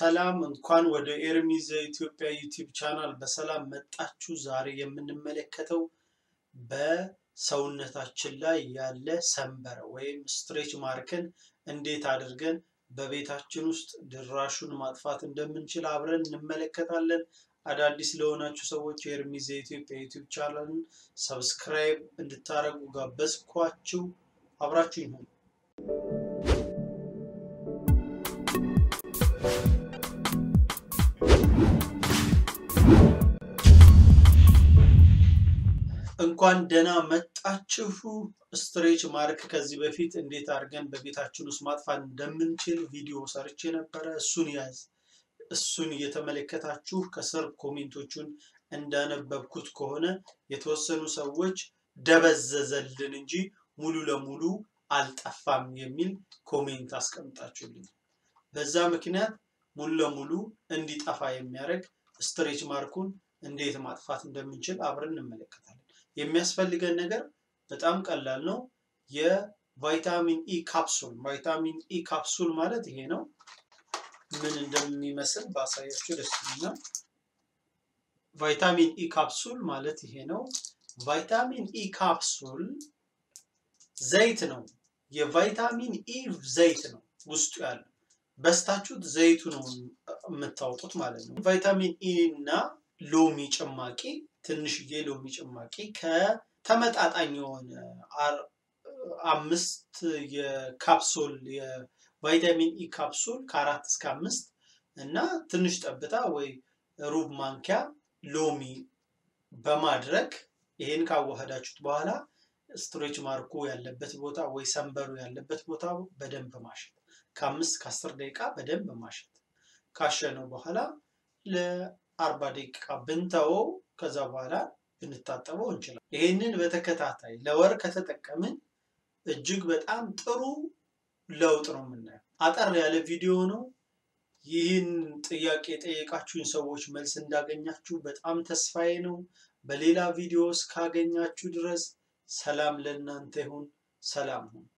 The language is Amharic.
ሰላም እንኳን ወደ ኤርሚዝ ኢትዮጵያ ዩቲዩብ ቻናል በሰላም መጣችሁ። ዛሬ የምንመለከተው በሰውነታችን ላይ ያለ ሰንበረ ወይም ስትሬች ማርክን እንዴት አድርገን በቤታችን ውስጥ ድራሹን ማጥፋት እንደምንችል አብረን እንመለከታለን። አዳዲስ ለሆናችሁ ሰዎች የኤርሚዝ የኢትዮጵያ ዩቲዩብ ቻናልን ሰብስክራይብ እንድታደርጉ ጋበዝኳችሁ። አብራችሁ ይሁን። እንኳን ደህና መጣችሁ። ስትሬች ማርክ ከዚህ በፊት እንዴት አድርገን በቤታችን ውስጥ ማጥፋት እንደምንችል ቪዲዮ ሰርቼ ነበረ። እሱን ያዝ እሱን እየተመለከታችሁ ከስር ኮሜንቶቹን እንዳነበብኩት ከሆነ የተወሰኑ ሰዎች ደበዘዘልን እንጂ ሙሉ ለሙሉ አልጠፋም የሚል ኮሜንት አስቀምጣችሁልኝ። በዛ ምክንያት ሙሉ ለሙሉ እንዲጠፋ የሚያደርግ ስትሬች ማርኩን እንዴት ማጥፋት እንደምንችል አብረን እንመለከታለን። የሚያስፈልገን ነገር በጣም ቀላል ነው። የቫይታሚን ኢ ካፕሱል ቫይታሚን ኢ ካፕሱል ማለት ይሄ ነው። ምን እንደሚመስል ባሳያችሁ ደስ ይለኛል። ቫይታሚን ኢ ካፕሱል ማለት ይሄ ነው። ቫይታሚን ኢ ካፕሱል ዘይት ነው። የቫይታሚን ኢ ዘይት ነው ውስጡ ያለው። በስታችሁት ዘይቱ ነው የምታወጡት ማለት ነው። ቫይታሚን ኢ እና ሎሚ ጭማቂ ትንሽዬ ሎሚ ጭማቂ ከተመጣጣኝ የሆነ አምስት የካፕሱል የቫይታሚን ኢ ካፕሱል ከአራት እስከ አምስት እና ትንሽ ጠብታ ወይ ሩብ ማንኪያ ሎሚ በማድረግ ይሄን ካዋህዳችሁት በኋላ ስትሬች ማርኩ ያለበት ቦታ ወይ ሰንበሩ ያለበት ቦታ በደንብ ማሸት ከአምስት ከአስር ደቂቃ በደንብ ማሸት ካሸነው በኋላ ለአርባ ደቂቃ ብንተወው ከዛ በኋላ ብንታጠበው እንችላለን። ይሄንን በተከታታይ ለወር ከተጠቀምን እጅግ በጣም ጥሩ ለውጥ ነው የምናየው። አጠር ያለ ቪዲዮ ነው። ይህን ጥያቄ የጠየቃችሁኝ ሰዎች መልስ እንዳገኛችሁ በጣም ተስፋዬ ነው። በሌላ ቪዲዮ እስካገኛችሁ ድረስ ሰላም ለእናንተ ይሁን። ሰላም ሁን።